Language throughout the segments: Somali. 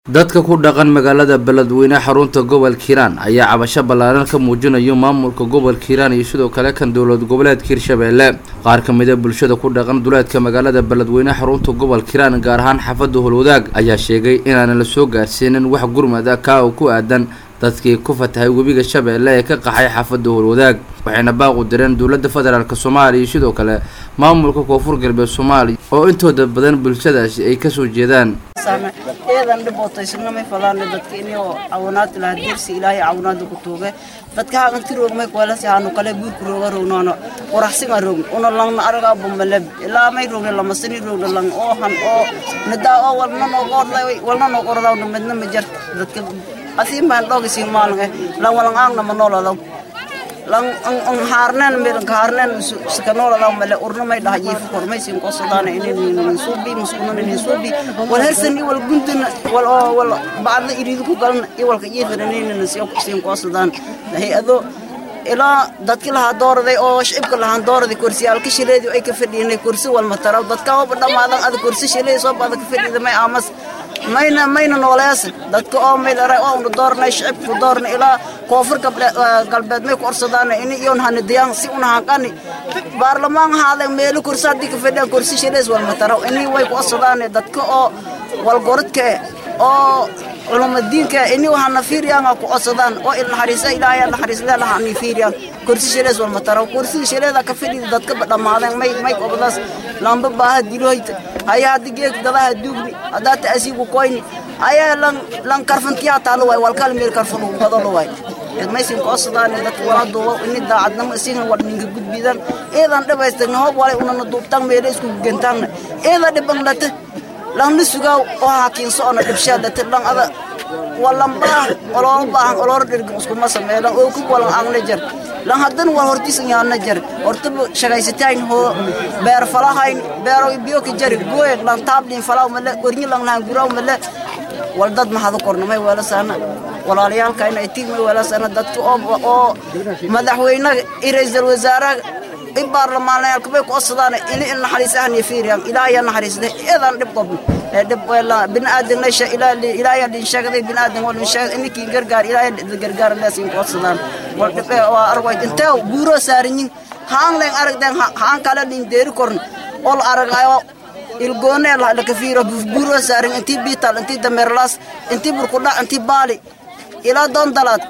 dadka ku dhaqan magaalada beledweyne xarunta gobolka hiiraan ayaa cabasho ballaaran ka muujinayo maamulka gobolka hiiraan iyo sidoo kale kan dowlad goboleedka hirshabeelle qaar ka mida bulshada ku dhaqan duleedka magaalada beledweyne xarunta gobolka hiiraan gaar ahaan xaafadda holwadaag ayaa sheegay inaanan la soo gaarsiinin wax gurmad ah kaa oo ku aadan dadkii ku fatahay webiga shabeelle ee ka qaxay xaafadda holwadaag waxayna baaqu direen dowladda federaalk soomaaliya iyo sidoo kale maamulka koonfur galbeed soomaaliya oo intooda badan bulshadaasi ay kasoo jeedaan eedan dhibootaysanamay falaane dadka inoo cawanaad laha dersi ilaahay cawanaada ku tuuge dadka haganti roogmay kwalasi haanu kale buurku rooga roognoona quraxsinga roogn una langna araga bumaleb ilaa may roogne lamasani roogna lang oohan oo nadaa oo walna noogordlay walna noogordawna midna ma jarta dadka asiin baan dhoogisin maalinga lang walang aangna ma nooladaw lang ang harnen medan harnen skanoladaw male urna may dhaha jiifu kormay sin qosadaana inin suubi muskunan inin suubi wal hersan i wal gunduna wal oo wal bacda iridu ku galan i walka jiifan inin sin qosadaan hay-ado ilaa dadki lahaa dooraday oo shicibka lahaan dooraday korsiyaalka shileedi ay ka fadhiinay kursi walma taraw dadka waba dhammaadan ada kursi shileedi soo baada ka fadhiida may aamas mayna mayna nooleesa dadka oo maydhara oo una doornay shicibku doorna ilaa koonfur galbeed may ku orsadaana ini iyon hanidiyaan si una hanqani baarlamaan haada meelo kursi haddii ka fadhiyaan kursi shilees walma taraw ini way ku orsadaane dadka oo walgorodka oo culumadiinka ini waxaana fiiriyaan ku codsadaan oo ilnaxariisa ilaahay naxariisle lahani fiiriyaan kursi shilees walma taraw kursiga shileeda ka fadhida dadka dhammaadeen may may qobadaas lamba baaha dilohoyta haya haddi geeg dadaha duugni haddaa ta'asiigu koyni haya lan lan karfantiyaa taalo waay walkal meel karfan ugu badalo waay maysin koosadaane dadka wala duubo ini daacadnimo isigan war ninka gudbidan eedan dhibaystagna hoob walay unana duubtaan meelo isku gentaanna eeda dhiban dhate langna sugaaw oo hakiinso ona dhibshaadate lang ada walan baahan oloolo baahan oloolo dhirgin iskuma sameelan oo ku walan aangna jar lan hadan wal hortisan yaana jar hortaba shagaysatayn hoo beer falahayn beero biyo ka jari gooye lan taablin falaw male ornyi lan lan guraw male wal dad mahadu kornamay wala saana walaalayaalka inay tigmay wala saana dadka oo oo madaxweynaha iyo ra'iisul wasaaraha i baarlamaanayaalka bay ku odsadaan ini il naxariisahan iyo fiiriyaan ilaahay naxariisde eedan dhib qobno dhib wala bini'aadan leesha ilaahay dhin sheegday bini'aadan wal sheegay inikii gargaar ilaahay gargaar leesin ku odsadaan wal dhib waa arway intee buuro saarinyin haan leen aragdeen haan kala dhin deeri korn ol aragayo ilgoone la ka fiiro buuro saarin intii biital intii dameerlaas intii burkudha intii baali ilaa doon dalaad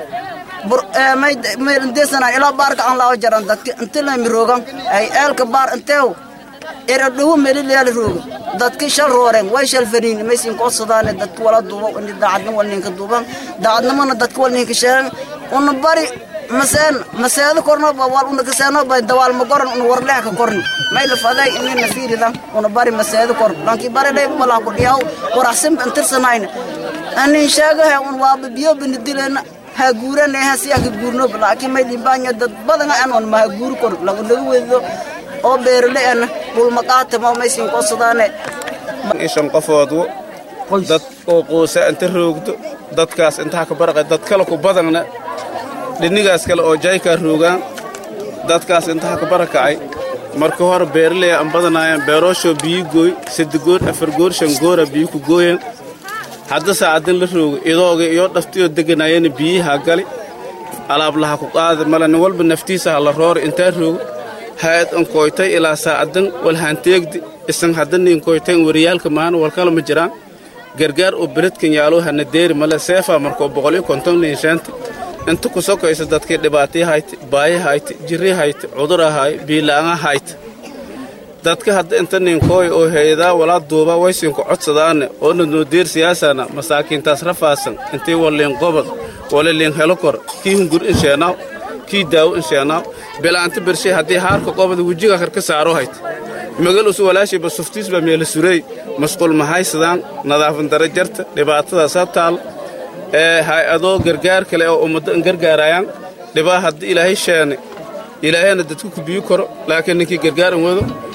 maydesanaan ilaa baarka aan laawa jaran dadka inti lami roogan ay eelka baar inteew era dhowo melilyaali rooga dadki shal rooreen way shal faniin maysin koosadaane dadka wala duuba ini daacadnimo wal ninka duuban daacadnimona dadka wal ninka sheegan una bari maseen maseedo korno wal una kaseeno bay dawaal ma goran una warleeh ka korni may la faday ini na fiiridan una bari maseedo kor lanki bari dhay wala ku dhiyaw waraxsan intirsanayna anin sheegahe un waaba biyo binidileena ha guurane ha siya ka guurno laakiin may libaanya dad badan aan on ma guur kor lagu lagu weedo oo beerle aan bul maqaata ma maysin qosadaane ishan qofoodwo dad oo quusa inta roogdo dadkaas intaa ka baraqay dad kale ku badanna dhinigaas kale oo jayka roogaan dadkaas intaa ka barakacay marka hore beerle aan badanaayeen beeroosho biyo gooy saddex goor afar goor shan goora biyo ku gooyeen hadda saacadan la roogo idooga iyo dhaftiyoo deganayana biyihaa gali alaablaha ku qaada male nin walba naftiisa ha la roora intaa roogo haad an koytay ilaa saacadan wal hanteegdi isan hadda nin koytay wariyaalka maana walkala ma jiraan gargaar oo beledkan yaalo hana deeri male seefaa markoo boqol iyo konton nin sheenta inta ku sokaysa dadkii dhibaatay hayte baayi hayte jirri hayte cudur ahaay biila'aanga hayte dadka hadda inta ninkooy oo heedaa walaa duuba waysinku codsadaane oona noodeer siyaasana masaakiintaas rafaasan intii waliin qobad waliliin helo kor kii hungur insheenaaw kii daawo insheenaaw bilaanta bershay haddii haarka qobada wejiga karka saaro hayt magal usu walaashiiba suftiisba meela surey masquul mahaysadaan nadaafan dara jarta dhibaatadaas ha taal ee hay-adoo gargaar kale oo ummaddo in gargaarayaan dhibaa haddii ilaahay sheene ilaahayna dadku kubiyi koro laakiin ninkii gargaar in wado